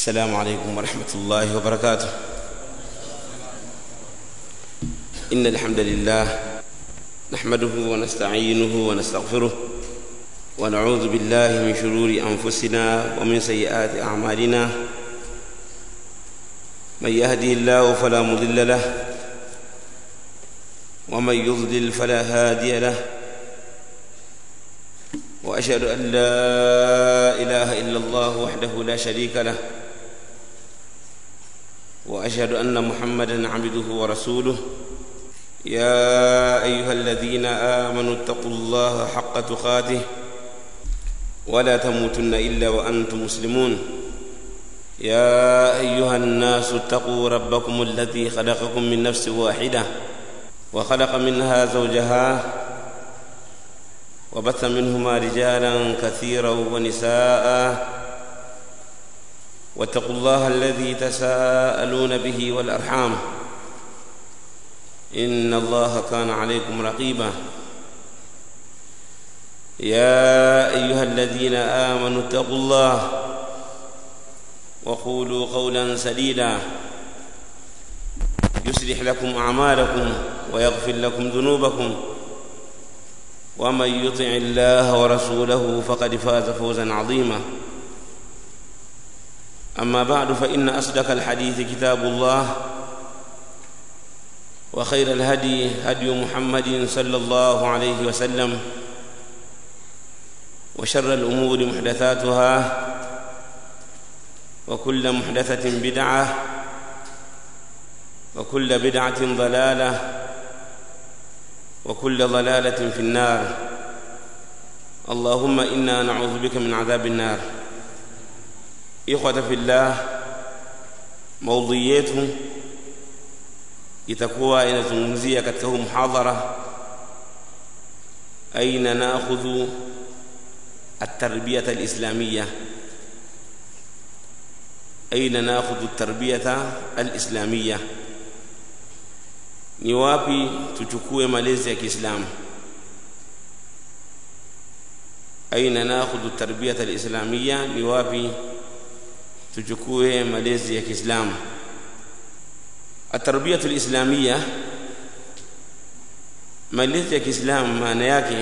السلام عليكم ورحمة الله وبركاته إن الحمد لله نحمده ونستعينه ونستغفره ونعوذ بالله من شرور أنفسنا ومن سيئات أعمالنا من يهدي الله فلا مضل له ومن يضلل فلا هادي له واشهد ان لا اله الا الله وحده لا شريك له واشهد ان محمدا عبده ورسوله يا ايها الذين امنوا اتقوا الله حق تقاته ولا تموتن الا وانتم مسلمون يا ايها الناس اتقوا ربكم الذي خلقكم من نفس واحده وخلق منها زوجها وبث منهما رجالا كثيرا ونساء واتقوا الله الذي تساءلون به والارحام ان الله كان عليكم رقيبا يا ايها الذين امنوا اتقوا الله وقولوا قولا سديدا يصلح لكم اعمالكم ويغفر لكم ذنوبكم ومن يطع الله ورسوله فقد فاز فوزا عظيما اما بعد فان اصدق الحديث كتاب الله وخير الهدي هدي محمد صلى الله عليه وسلم وشر الامور محدثاتها وكل محدثه بدعه وكل بدعه ضلاله وكل ضلاله في النار اللهم انا نعوذ بك من عذاب النار اخوه في الله maudhui yetu itakuwa inazungumzia katika huu muhadhara aina nakhudhu التربيه الاسلاميه aina nakhudhu التربيه الاسلاميه ni wapi tuchukue malezi ya Kiislamu aina nakhudhu tarbiyata alislamia ni wapi tuchukue malezi ya Kiislamu atarbiyatu alislamia malezi ya Kiislamu maana yake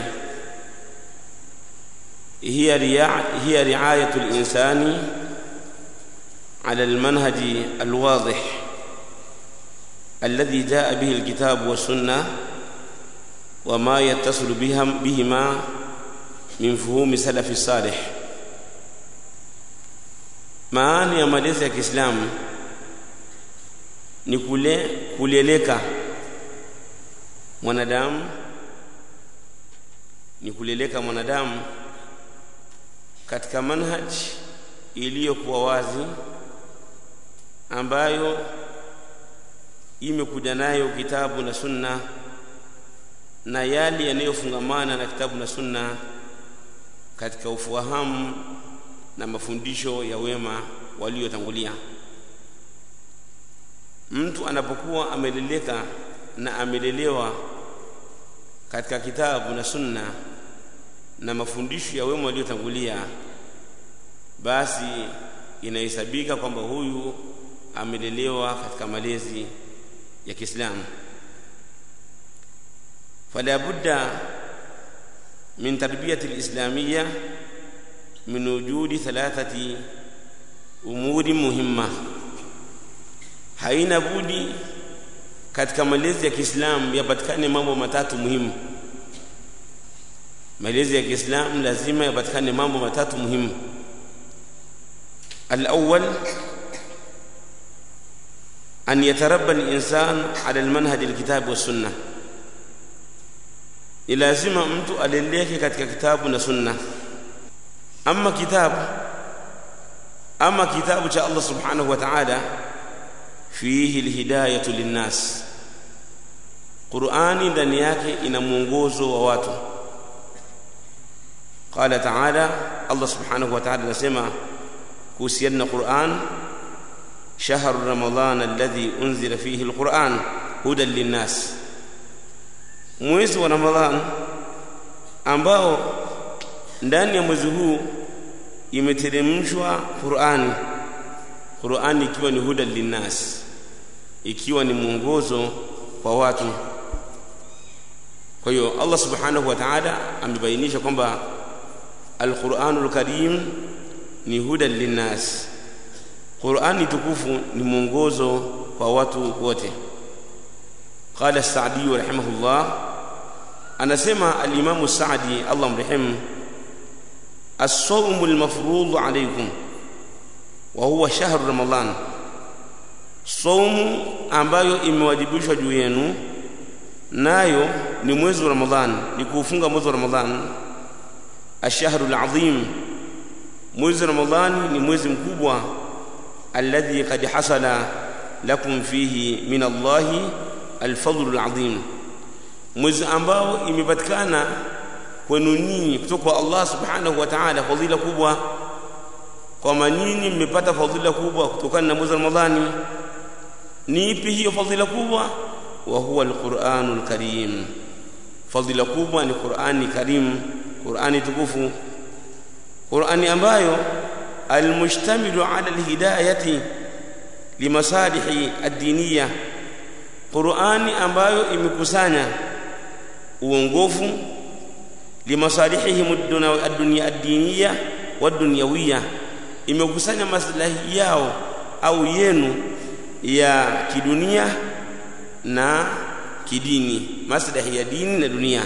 هي هي رعاية الإنسان على المنهج الواضح الذي جاء به الكتاب والسنة وما يتصل بهم بهما من فهوم سلف الصالح maana ya malezi ya Kiislamu ni kule kuleleka mwanadamu ni kuleleka mwanadamu katika manhaj iliyokuwa wazi ambayo imekuja nayo kitabu na sunna na yale yanayofungamana na kitabu na sunna katika ufahamu na mafundisho ya wema waliotangulia mtu anapokuwa ameleleka na amelelewa katika kitabu na sunna na mafundisho ya wema waliotangulia basi inahesabika kwamba huyu amelelewa katika malezi ya Kiislamu fala budda min tarbiyati alislamiyya min wujudi thalathati umuri muhimma haina budi katika malezi ya Kiislamu yapatikane mambo matatu muhimu malezi ya Kiislamu lazima yapatikane mambo matatu muhimu al-awwal أن يتربى الإنسان على المنهج الكتاب والسنة لازم mtu aleleke katika kitabu na sunna ama kitabu ama kitabu cha Allah subhanahu wa ta'ala fihi alhidayatu linnas Qur'ani ndani yake ina mwongozo wa watu qala ta'ala Allah subhanahu wa ta'ala anasema kuhusiana na Qur'an شهر رمضان الذي أنزل فيه القرآن هدى للناس mwezi wa Ramadhan ambao ndani ya mwezi huu imeteremshwa Qur'ani Qur'ani ikiwa ni huda linnas ikiwa ni mwongozo kwa watu kwa hiyo Allah subhanahu wa ta'ala amebainisha kwamba al-Qur'anul Karim ni huda linnas Qur'ani tukufu ni mwongozo kwa watu wote قال السعدي رحمه الله anasema al-Imam Sa'di Allah mrehemu الصوم المفروض عليكم وهو شهر رمضان صوم ambayo imewajibishwa juu yenu nayo ni mwezi wa Ramadhan ni kufunga mwezi wa Ramadhan ashhurul azim mwezi wa Ramadhan ni mwezi mkubwa alladhi qad hasala lakum fihi min Allah alfadlul azim mwezi ambao imepatikana kwenu nyinyi kutoka kwa Allah subhanahu wa ta'ala fadhila kubwa kwamba nyinyi mmepata fadhila kubwa kutokana na mwezi wa Ramadhani ni ipi hiyo fadhila kubwa wa huwa alquranul karim fadhila kubwa ni Qur'ani karim Qur'ani tukufu Qur'ani ambayo almustamilu ala alhidayati limasalihi ad-diniyya Qur'ani ambayo imekusanya uongofu limasalihihim ad-dunya ad-diniyya wad-dunyawiyya imekusanya maslahi yao au yenu ya kidunia na kidini maslahi ya dini na dunia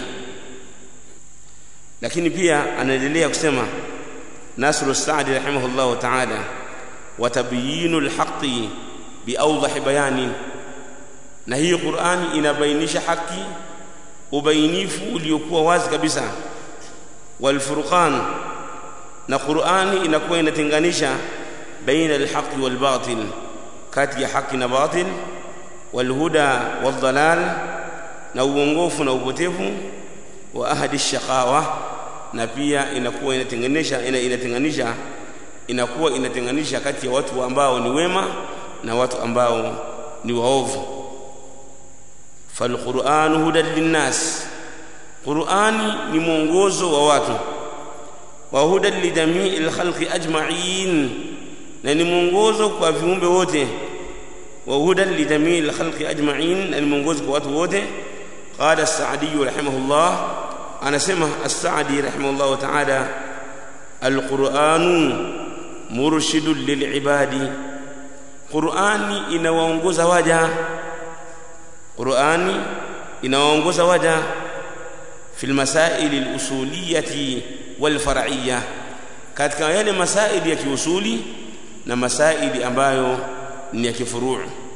lakini pia anaendelea kusema Nasru Saadi rahimahullah ta'ala wa tabyinul haqqi biawdah bayani na hii Qur'ani inabainisha haki ubainifu uliokuwa wazi kabisa wal furqan na Qur'ani inakuwa inatenganisha baina al-haqqi wal batil kati ya haki na batil wal huda wal dalal na uongofu na upotevu wa ahadi shaqawa na pia inakuwa inatenganisha ina, inatenganisha inakuwa inatenganisha kati ya watu ambao ni wema na watu ambao ni waovu falquranu hudan linnas qurani ni mwongozo wa watu wa hudan lijamii lkhalqi ajmain na ni mwongozo kwa viumbe wote wa hudan lijamii lkhalqi ajmain na ni mwongozo kwa watu wote qala as-sa'di rahimahullah anasema as-sa'di rahimahullah ta'ala al-qur'anu murshidun lil'ibadi qur'ani inawaongoza waja qur'ani inawaongoza waja fil masail al-usuliyati wal far'iyyah katika yale masaili ya kiusuli na masaili ambayo ni ya kifuruu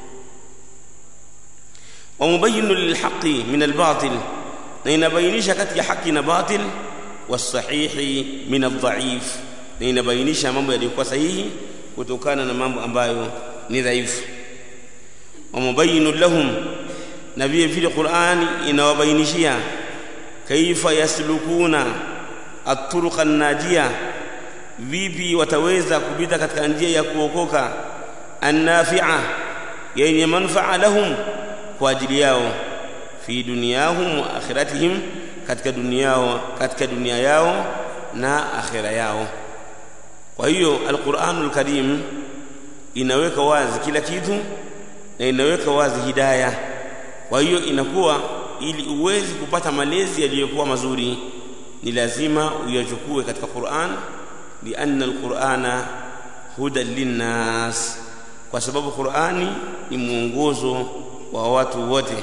wa mubayyinu lilhaqi min albatil na inabainisha kati ya haki na batil wasahihi min aldhaif na inabainisha mambo yaliyokuwa sahihi kutokana na mambo ambayo ni dhaifu wa mubayyinu lahum na vile vile Qur'ani inawabainishia kaifa yaslukuna at-turuqa an-najiyah vipi wataweza kupita katika njia ya kuokoka annafi'a yenye manfaa lahum kwa ajili yao fi dunyahum wa akhiratihim katika dunia yao katika dunia yao na akhira yao kwa hiyo alquranul karim inaweka wazi kila kitu na inaweka wazi hidayah kwa hiyo inakuwa ili uwezi kupata malezi yaliyokuwa mazuri ni lazima uyachukue katika Qur'an لأن القرآن هدى للناس kwa sababu Qur'ani ni mwongozo wa watu wote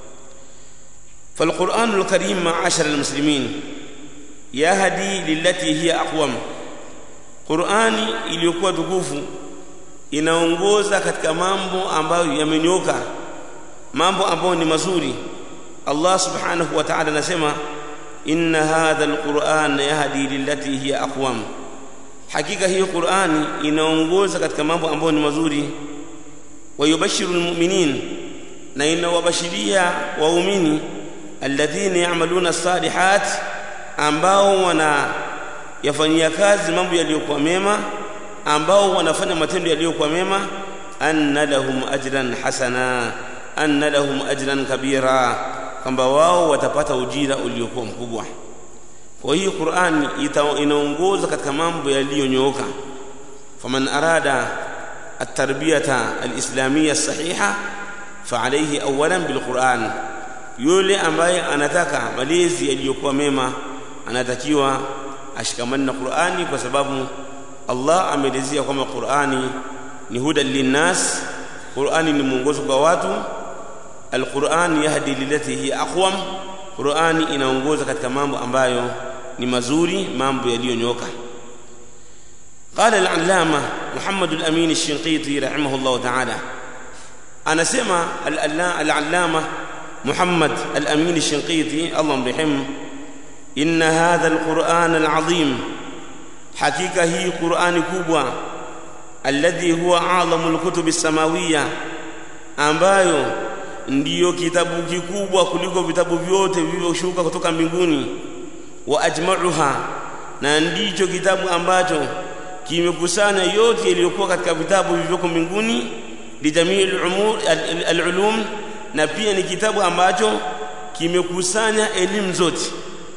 فالقرآن الكريم معاشر المسلمين يهدي للتي هي أقوم Qur'ani iliyokuwa tukufu inaongoza katika mambo ambayo yamenyoka mambo ambayo ni mazuri Allah subhanahu wa ta'ala anasema inna hadha alquran yahdi lillati hiya aqwam hakika hiyo Qur'ani inaongoza katika mambo ambayo ni mazuri wayubashiru almu'minin na inawabashiria waumini alladhina ya'maluna salihat ambao wana yafanyia kazi mambo yaliyokuwa mema ambao wanafanya matendo yaliyokuwa mema anna lahum ajran hasana anna lahum ajran kabira kwamba wao watapata ujira uliokuwa mkubwa kwa hiyo Qur'ani inaongoza katika mambo yaliyonyooka faman arada التربية الإسلامية الصحيحة فعليه أولا بالقرآن yule ambaye anataka malezi yaliyokuwa mema anatakiwa ashikamane na Qur'ani kwa sababu Allah ameelezea kwamba Qur'ani ni huda linnas Qur'ani ni mwongozo kwa watu Al-Qur'an yahdi lilati hiya aqwam Qur'ani inaongoza katika mambo ambayo ni mazuri mambo yaliyonyoka قال العلامة محمد الأمين الشنقيطي رحمه الله تعالى أنا سمع العلامة محمد الأمين الشنقيطي الله مرحمه إن هذا القرآن العظيم حقيقة هي قرآن كبوة الذي هو أعظم الكتب السماوية ambayo ndiyo kitabu kikubwa kuliko vitabu vyote vilivyoshuka kutoka mbinguni wa ajma'uha na ndicho kitabu ambacho kimekusanya yote yaliyokuwa katika vitabu vilivyoko mbinguni lijamii al-umur al-ulum na pia ni kitabu ambacho kimekusanya elimu zote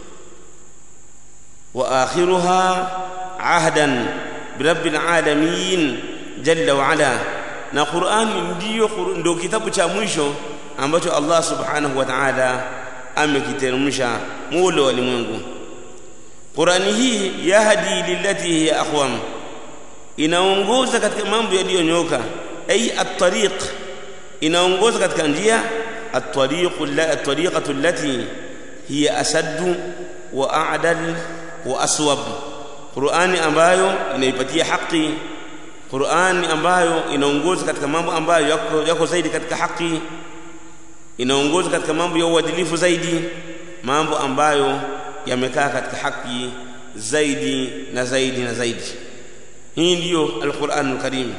wa akhiruha ahdan birabbil alamin jalla wa ala na Qur'ani ndiyo ndio kitabu cha mwisho ambacho Allah subhanahu wa ta'ala amekiteremsha mulo wa limwengu Qur'ani hii yahdi lillati hiya aqwam inaongoza katika mambo yaliyonyoka ay at-tariq inaongoza katika njia at-tariqu at-tariqatu allati hiya asad wa a'dal wa aswab Qur'ani ambayo inaipatia haki Qur'ani ambayo inaongoza katika mambo ambayo yako, yako zaidi katika haki inaongoza katika mambo ya uadilifu zaidi mambo ambayo yamekaa katika haki zaidi na zaidi na zaidi hii ndiyo al-Qur'anul Karim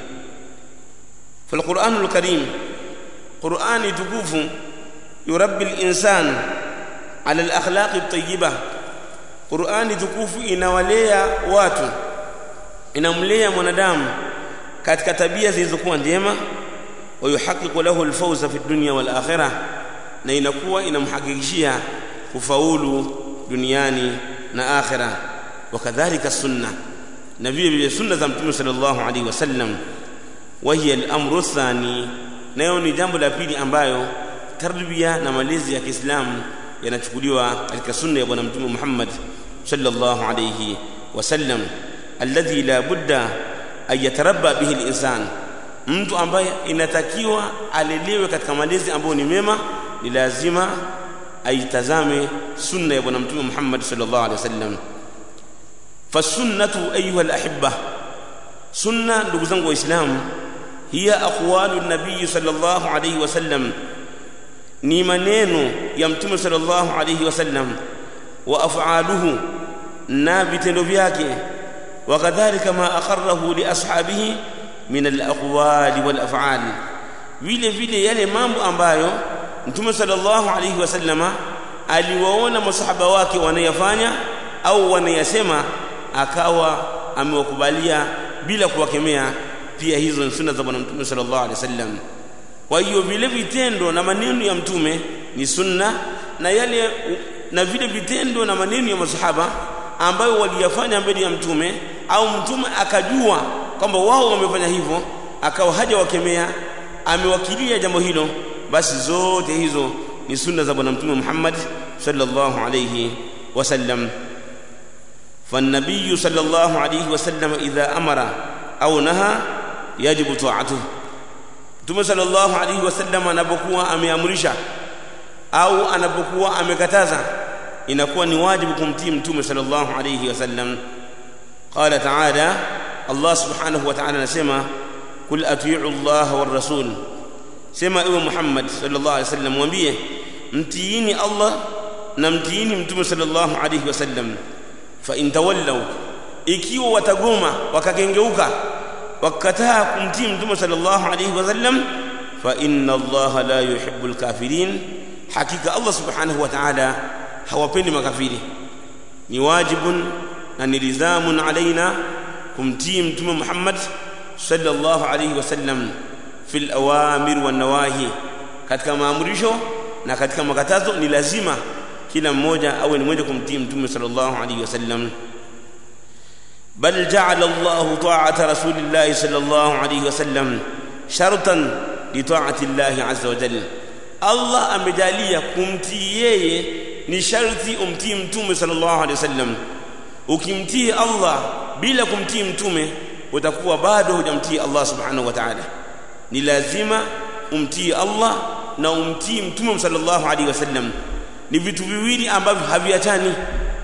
فالقرآن الكريم قرآن تكوف يربي الإنسان على الأخلاق الطيبة قرآن تكوف inawalea watu inamlea mwanadamu katika tabia zilizokuwa njema wayuhaqiqu lahu alfawza fi dunya wal akhirah na inakuwa inamhakikishia kufaulu duniani na akhira wakadhalika sunna na vile vile sunna za mtume sallallahu alaihi wasallam wahiya al-amru athani nayo ni jambo la pili ambayo tarbia na malezi ya Kiislamu yanachukuliwa katika sunna ya bwana mtume Muhammad sallallahu alayhi wasallam alladhi la budda an yatarabba bihi al-insan mtu ambaye inatakiwa alelewe katika malezi ambayo ni mema ni lazima aitazame sunna ya bwana mtume Muhammad sallallahu alayhi wasallam fasunnatu ayuha al-ahibba sunna ndugu zangu waislamu hiya aqwalu nabii sallallahu alayhi wasallam ni maneno ya mtume sallallahu alayhi wasallam wa af'aluhu na vitendo vyake wakadhalika ma aqarrahu li ashabihi min al-aqwali wal af'al vile vile yale mambo ambayo mtume sallallahu alayhi wasallama aliwaona masahaba wake wanayafanya au wanayasema akawa amewakubalia bila kuwakemea pia hizo ni sunna za bwana mtume sallallahu alaihi wasallam kwa hiyo vile vitendo na maneno ya mtume ni sunna na yale na vile vitendo na maneno ya masahaba ambayo waliyafanya mbele ya mtume au mtume akajua kwamba wao wamefanya hivyo akawa haja wakemea amewakilia jambo hilo basi zote hizo ni sunna za bwana mtume Muhammad sallallahu alayhi wasallam فالنبي صلى الله عليه وسلم إذا أمر أو نهى يجب طاعته Mtume sallallahu alaihi wasallam anapokuwa ameamrisha au anapokuwa amekataza inakuwa ni wajibu kumtii Mtume sallallahu alaihi wasallam. Qala ta'ala, Allah subhanahu wa ta'ala anasema kul atii'u Allah war rasul, sema ewe Muhammad sallallahu alaihi wasallam, mwambie mtiini Allah na mtiini Mtume sallallahu alaihi wasallam. Fa in tawallaw, ikiwa watagoma wakakengeuka wakataa kumtii mtume sallallahu alayhi wasallam fa inna allaha la yuhibbu alkafirin hakika allah subhanahu wa ta'ala hawapendi makafiri ni wajibun na ni lizamun alaina kumtii mtume muhammad sallallahu alayhi wasallam fil awamir wan nawahi katika maamrisho na katika makatazo ni lazima kila mmoja awe ni mmoja kumtii mtume sallallahu alayhi wasallam bal ja'ala Allah ta'ata rasulillahi sallallahu alayhi wasallam shartan li ta'ati Allah azza wa jalla Allah amejalia kumtii yeye ni sharti umtii mtume sallallahu alayhi wasallam ukimtii Allah bila kumtii mtume utakuwa bado hujamtii Allah subhanahu wa ta'ala ni lazima umtii Allah na umtii mtume sallallahu alaihi wasallam ni vitu viwili ambavyo haviachani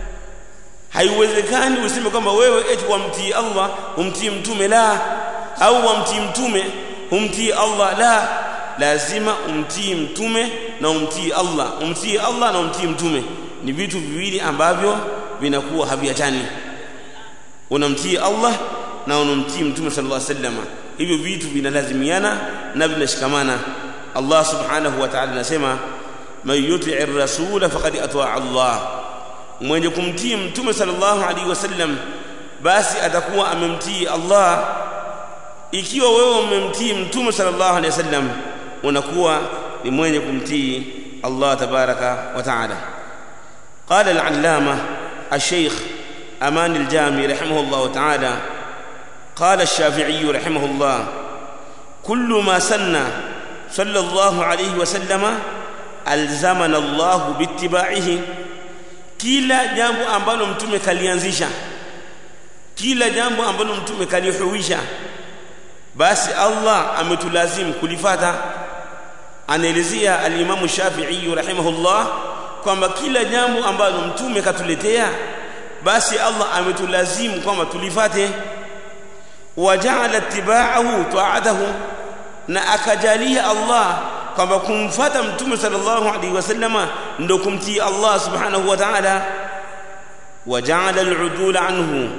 haiwezekani useme kwamba wewe eti wamtii Allah umtii mtume la au wamtii mtume umtii Allah la lazima umtii mtume na umtii Allah umtii Allah na umtii mtume ni vitu viwili ambavyo vinakuwa haviachani unamtii Allah na unamtii mtume sallallahu alaihi wasallam hivyo vitu vinalazimiana na vinashikamana Allah subhanahu wa ta'ala anasema man yuti'i ar-rasul faqad ata'a Allah mwenye kumtii mtume sallallahu alaihi wasallam basi atakuwa amemtii Allah ikiwa wewe umemtii mtume sallallahu alaihi wasallam unakuwa ni mwenye kumtii Allah tabaraka wa ta'ala قال العلامة الشيخ أمان الجامي رحمه الله تعالى قال الشافعي رحمه الله كل ما سن صلى الله عليه وسلم ألزمنا الله باتباعه kila jambo ambalo mtume kalianzisha kila jambo ambalo mtume kalihuisha basi Allah ametulazimu kulifata anaelezea alimamu Shafi'i rahimahullah kwamba kila jambo ambalo mtume katuletea basi Allah ametulazimu kwamba tulifate waja'ala ittiba'ahu ta'atahu na akajalia Allah kwamba kumfata mtume sallallahu alaihi wasallama ndo kumtii Allah subhanahu wa ta'ala waja'ala al'udul anhu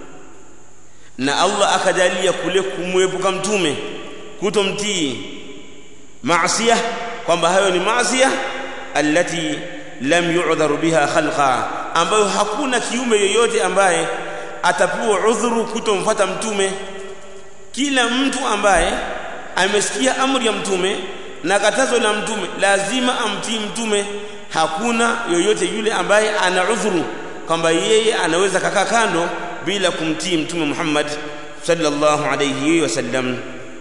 na Allah akajalia kule kumwepuka mtume kutomtii maasiya kwamba hayo ni maasiya allati lam yu'dharu biha khalqa ambayo hakuna kiume yoyote ambaye atapewa udhuru kutomfuata mtume kila mtu ambaye amesikia amri ya mtume na katazo la mtume lazima amtii mtume hakuna yoyote yule ambaye ana udhuru kwamba yeye anaweza kakaa kando bila kumtii mtume Muhammad sallallahu alayhi wasallam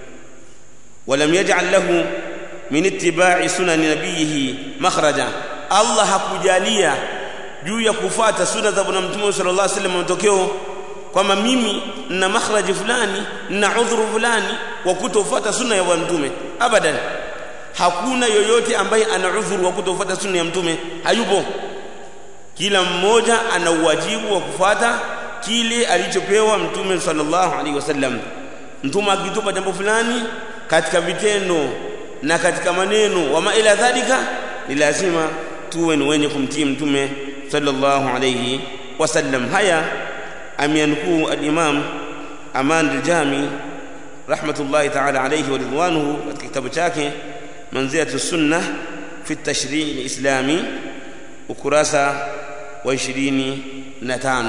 ولم يجعل له من اتباع سنن نبيه مخرجا Allah hakujalia juu ya kufuata sunna za bwana mtume sallallahu alaihi wasallam matokeo kwamba mimi nina makhraji fulani nina udhuru fulani wa kutofuata sunna ya bwana mtume abadan hakuna yoyote ambaye ana udhuru wa kutofuata sunna ya mtume hayupo kila mmoja ana uwajibu wa kufuata kile alichopewa mtume sallallahu alaihi wasallam mtume akitupa jambo fulani katika vitendo na katika maneno wa ila dhalika ni lazima tuwe ni wenye kumtii mtume sallallahu alayhi wasallam haya ameanukuu al-Imam Aman al-Jami rahmatullahi ta'ala alayhi wa ridwanuhu katika kitabu chake manzilatu sunnah fi at-tashri' al-islami ukurasa wa 25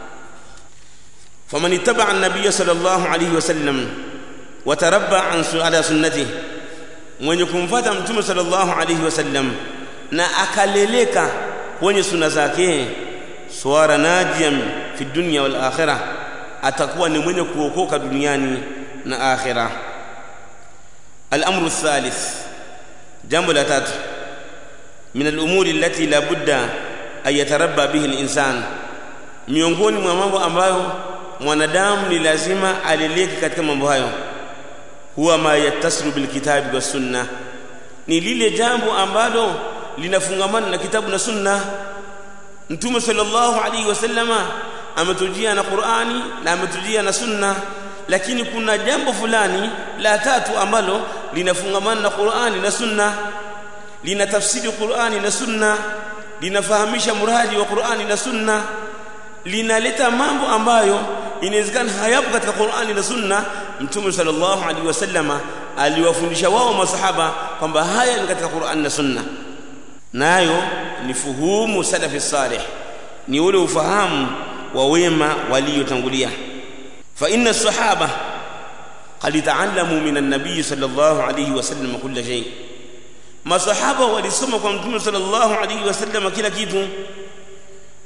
faman ittaba'a an-nabiy sallallahu alayhi wasallam wa tarabba an ala sunnatihi mwenye kumfuata mtume sallallahu alayhi wasallam na akaleleka kwenye suna zake swara najian fi dunya wal akhirah atakuwa ni mwenye kuokoka duniani na akhirah الامر الثالث جنب لا تات من الامور التي لا بد ان يتربى به الانسان miongoni mwa mambo ambayo mwanadamu ni lazima aleleke katika mambo hayo huwa ma yattasilu bilkitabi was sunna ni lile jambo ambalo linafungamana na kitabu na sunna mtume sallallahu alaihi wasallama ametujia na Qur'ani na ametujia na sunna lakini kuna jambo fulani la tatu ambalo linafungamana na Qur'ani na sunna linatafsiri Qur'ani na sunna linafahamisha muradi wa Qur'ani na sunna linaleta mambo ambayo inawezekana hayapo katika Qur'ani na sunna mtume sallallahu alaihi wasallama aliwafundisha wao masahaba kwamba haya ni katika Qur'an na sunna nayo ni fuhumu salafi salih ni ule ufahamu wa wema waliotangulia fa inna sahaba qad ta'allamu min an-nabiy sallallahu alayhi wasallam kull shay masahaba walisoma kwa mtume sallallahu alayhi wasallam kila kitu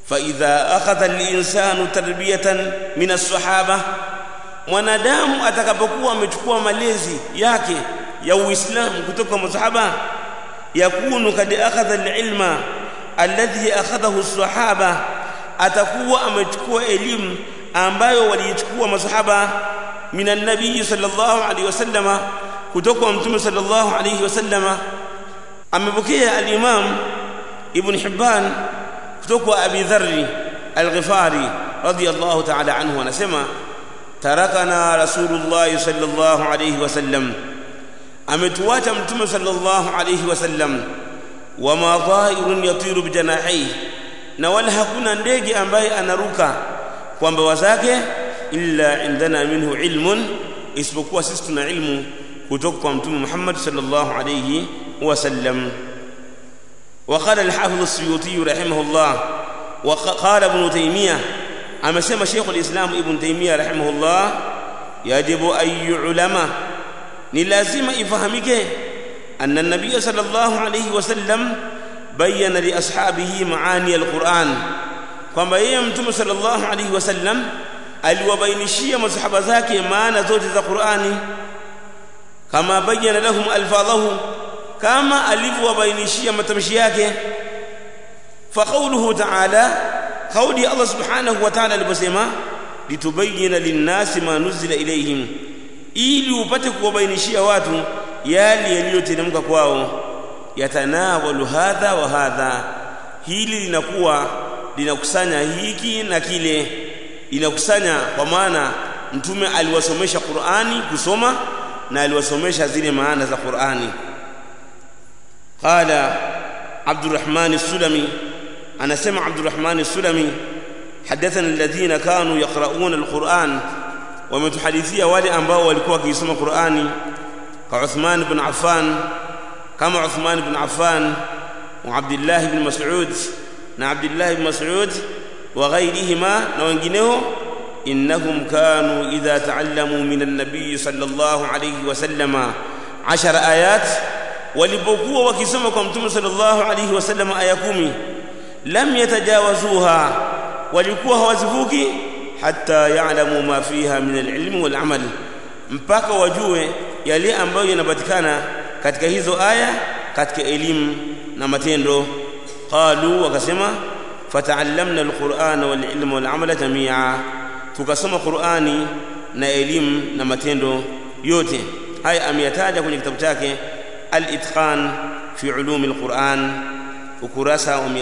فإذا أخذ الإنسان تربية من الصحابة mwanadamu atakapokuwa amechukua malezi yake ya Uislamu kutoka kwa masahaba yakunu kad akhadha alilma alladhi akhadhahu as-sahaba atakuwa amechukua elimu ambayo waliichukua masahaba min an-nabii sallallahu alayhi wasallama kutoka kwa mtume sallallahu alayhi wasallama amepokea al-imam ibn hibban kutoka kwa abi dharr al-ghifari radiyallahu ta'ala anhu anasema tarakana rasulullah sallallahu alayhi wasallam ametuacha mtume sallallahu alayhi wasallam wama dhairun yatiru bijanahihi na wala hakuna ndege ambaye anaruka kwa mbawa zake illa indana minhu ilmun isipokuwa sisi tuna ilmu kutoka kwa mtume Muhammad sallallahu alayhi wasallam وقال الحافظ السيوطي رحمه الله وقال ابن تيميه amesema Sheikh al-Islam Ibn Taymiyyah rahimahullah yajibu ay ulama ni lazima ifahamike anna an-nabiy sallallahu alayhi wasallam bayyana li ashabihi maani al-Qur'an kwamba yeye mtume sallallahu alayhi wasallam aliwabainishia masahaba zake maana zote za Qur'ani kama bayyana lahum alfadhahu kama alivyowabainishia matamshi yake fa qawluhu ta'ala kauli Allah subhanahu wa ta'ala aliposema litubayyana linnasi ma nuzila ilayhim ili upate kuwabainishia watu yale yaliyoteremka kwao yatanawalu hadha wa hadha hili linakuwa linakusanya hiki na kile linakusanya kwa maana mtume aliwasomesha Qur'ani kusoma na aliwasomesha zile maana za Qur'ani qala Abdurrahman as-Sulami anasema Abdurrahman as-Sulami hadathana alladhina kanu yaqra'una al-Qur'an wametuhadithia wale ambao walikuwa wakisoma Qur'ani ka Uthman ibn Affan kama Uthman ibn Affan wa Abdullah ibn Mas'ud na Abdullah ibn Mas'ud wa ghayrihima na wengineo innahum kanu idha ta'allamu min an-nabiy sallallahu alayhi wa sallama 10 ayat walipokuwa wakisoma kwa mtume sallallahu alayhi wa sallama aya 10 lam yatajawazuha walikuwa hawazivuki hatta ya'lamu ma fiha min al-ilm wal amal mpaka wajue yale ambayo yanapatikana katika hizo aya katika elimu na matendo qalu wakasema fata'allamna al-qur'ana wal ilma wal amala jami'a tukasoma qur'ani na elimu na matendo yote haya ameyataja kwenye kitabu chake al-itqan fi ulum al-qur'an ukurasa wa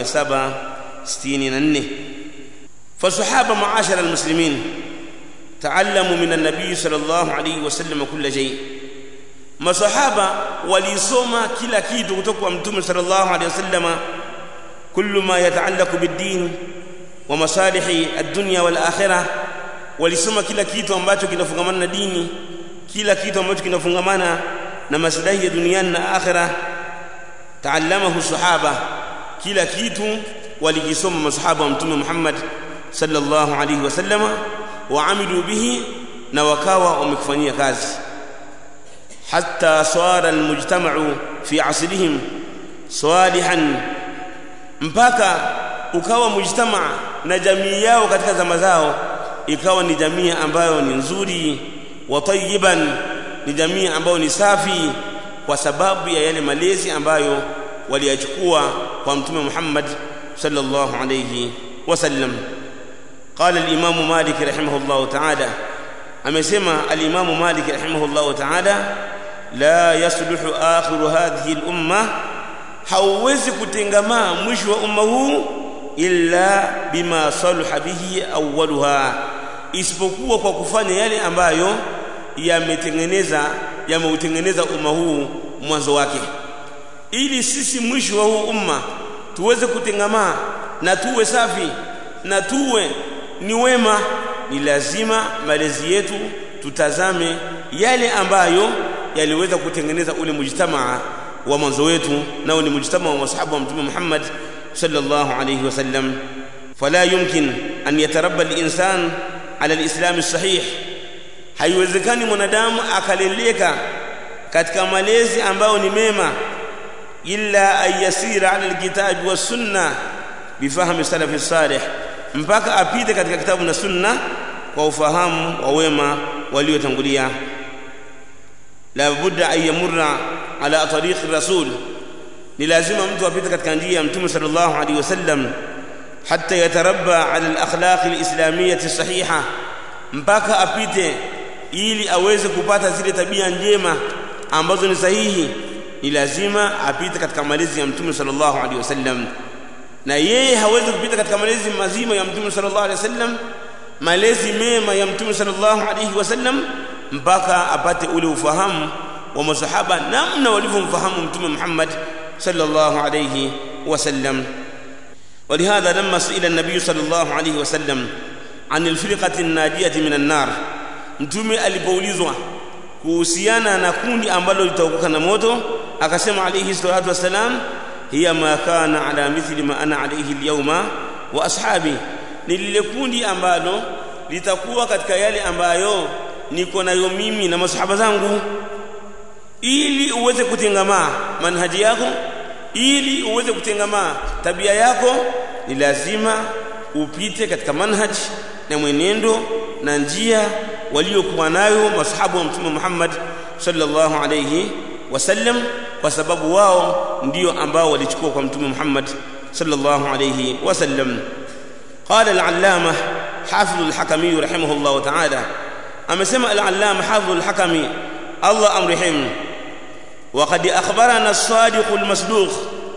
764 فالصحابه معاشر المسلمين تعلموا من النبي صلى الله عليه وسلم كل شيء masahaba walisoma kila kitu kutoka kwa mtume sallallahu alaihi wasallama kullu ma yataallaqu bid-din wa masalihi ad-dunya wal akhirah walisoma kila kitu ambacho kinafungamana na dini kila kitu ambacho kinafungamana na maslahi ya duniani na akhirah taallamahu sahaba kila kitu walikisoma masahaba wa mtume Muhammad sallallahu alaihi wasallama wa amilu bihi na wakawa wamekufanyia kazi حتى صار المجتمع في عصرهم صالحا mpaka ukawa mujtama na jamii yao katika zama zao ikawa ni jamii ambayo ni nzuri wa tayyiban ni jamii ambayo ni safi kwa sababu ya yale malezi ambayo waliyachukua kwa mtume Muhammad sallallahu alayhi wasallam قال الامام مالك رحمه الله تعالى amesema al-Imam Malik rahimahullah ta'ala la yasluhu akhiru hadhihi al-umma hauwezi kutengamaa mwisho wa umma huu illa bima salaha bihi awwaluha isipokuwa kwa kufanya yale ambayo yametengeneza yameutengeneza umma huu mwanzo wake ili sisi mwisho wa huu umma tuweze kutengamaa na tuwe safi na tuwe ni wema ni lazima malezi yetu tutazame yale ambayo yaliweza kutengeneza ule mujtamaa wa mwanzo wetu nao ni mujtamaa wa masahaba wa mtume Muhammad sallallahu alayhi wasallam fala yumkin an yatarabba al-insan ala al-islam as-sahih haiwezekani mwanadamu akaleleka katika malezi ambayo ni mema illa ayasira ala al-kitab was sunna bifahmi salafi salih mpaka apite katika kitabu na sunna kwa ufahamu wa wema waliotangulia la budda an yamurra ala tariqi rasul ni lazima mtu apite katika njia ya mtume sallallahu alaihi wasallam hatta yatarabba ala al-akhlaq al-islamiyyah sahiha mpaka apite ili aweze kupata zile tabia njema ambazo ni sahihi ni lazima apite katika malezi ya mtume sallallahu alaihi wasallam na yeye hawezi kupita katika malezi mazima ya mtume sallallahu alaihi wasallam malezi mema ya mtume sallallahu alaihi wasallam mpaka apate ule ufahamu wa masahaba namna walivyomfahamu mtume Muhammad sallallahu alaihi wasallam ولهذا لما سئل النبي صلى الله عليه وسلم عن الفرقة الناجية من النار mtume alipoulizwa kuhusiana na kundi ambalo litaokoka na moto akasema alayhi salatu wassalam hiya ma kana ala mithli ma ana alayhi alyawma wa ashabi ni lile kundi ambalo litakuwa katika yale ambayo niko nayo mimi na masahaba zangu ili uweze kutengamaa manhaji yako ili uweze kutengamaa tabia yako ni lazima upite katika manhaji na mwenendo na njia waliokuwa nayo masahabu wa mtume Muhammad sallallahu alayhi wasallam kwa sababu wao ndio ambao walichukua kwa mtume Muhammad sallallahu alayhi wasallam قال العلامة حافظ الحكمي رحمه الله تعالى أمسمع العلامة حافظ الحكمي الله أمرهم وقد أخبرنا الصادق المصدوق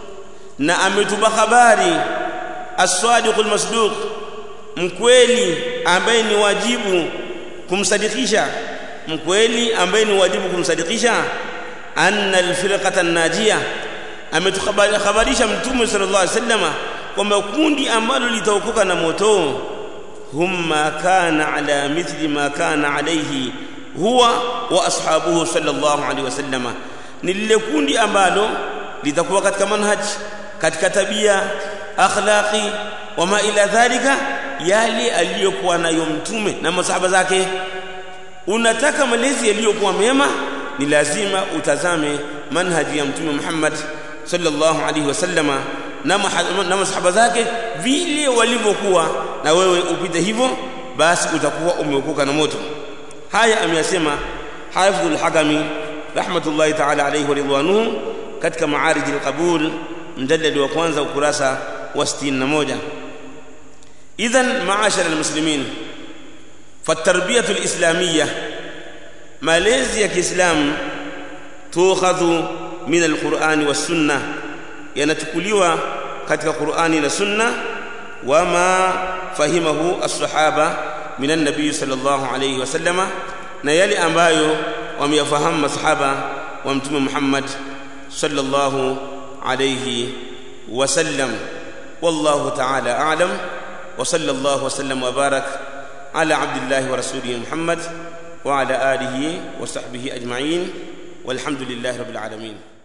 نأمت بخباري الصادق المصدوق mkweli ambaye ni wajibu kumsadikisha mkweli ambaye ni wajibu kumsadikisha anna alfirqata najia ametukhabarisha mtume sallallahu alaihi wasallam kwamba kundi ambalo litaokoka na moto humma kana ala mithli ma kana alayhi huwa wa ashabuhu sallallahu alaihi wasallam ni lile kundi ambalo litakuwa katika manhaji katika tabia akhlaqi wama ila dhalika yale aliyokuwa nayo mtume na masahaba zake unataka malezi yaliyokuwa mema ni lazima utazame manhaji ya mtume Muhammad sallallahu alaihi wasallama na na masahaba zake vile walivyokuwa na wewe upite hivyo basi utakuwa umeokoka na moto haya ameyasema hafidhul hakami rahmatullahi ta'ala alayhi wa ridwanuhu katika maarij alqabul mjallad wa kwanza ukurasa wa 61 idhan maashara almuslimin فالتربيه الاسلاميه malezi ya kiislamu tukhadhu min alqur'ani was-sunnah yanachukuliwa katika Qur'ani na Sunna wama fahimahu as-sahaba min an-nabiy sallallahu alayhi wasallama na yale ambayo wameyafahamu masahaba wa mtume Muhammad sallallahu alayhi wasallam wallahu ta'ala a'lam wa sallallahu wasallam wa barak ala abdillahi wa rasulihi Muhammad wa ala alihi wa sahbihi ajma'in والحمد لله رب العالمين